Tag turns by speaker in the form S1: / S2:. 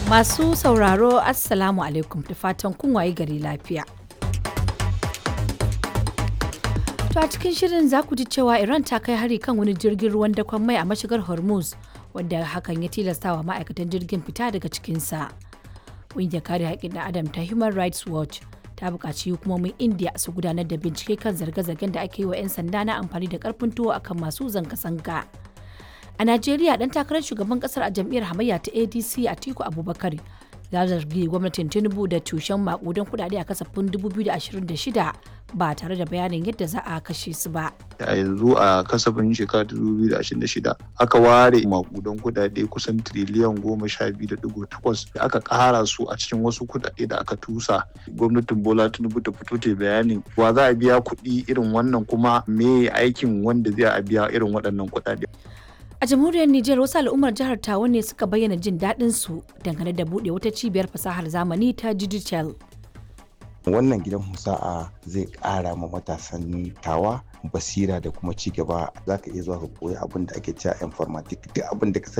S1: Masu sauraro Assalamu alaikum da fatan kun waye gari lafiya. To a cikin shirin za ku ji cewa Iran ta kai hari kan wani jirgin ruwan dakon mai a mashigar Hormuz wanda hakan ya tilastawa ma'aikatan jirgin fita daga cikinsa. Ƙungiyar kare haƙƙin ɗan Adam ta Human Rights Watch ta buƙaci hukumomin India su gudanar da bincike kan zarge-zargen da ake yi wa 'yan sanda na amfani da ƙarfin tuwo akan masu zanga-zanga. A Najeriya ɗan takarar shugaban ƙasar a jam'iyyar hamayya ta ADC Atiku Abubakar ya zargi gwamnatin Tinubu da tushen makudan kuɗaɗe a kasafin 2026 ba tare da bayanin yadda za a kashe su ba.
S2: a yanzu a kasafin shekara 2026 aka ware makudan kudade kusan triliyan goma sha biyu da digo takwas da aka kara su a cikin wasu kudade da aka tusa gwamnatin bola tinubu ta fito ta bayanin wa za a biya kuɗi irin wannan kuma me aikin wanda zai a biya irin waɗannan kudade
S1: A jamhuriyar Nijar wasu al'ummar jihar Tawa ne suka bayyana jin daɗin su dangane da buɗe wata cibiyar fasahar zamani ta digital.
S3: wannan gidan musa'a zai ƙara ma matasan tawa basira da kuma ci gaba za ka iya zuwa ka koyi abin da ake cewa informatic duk abin da ka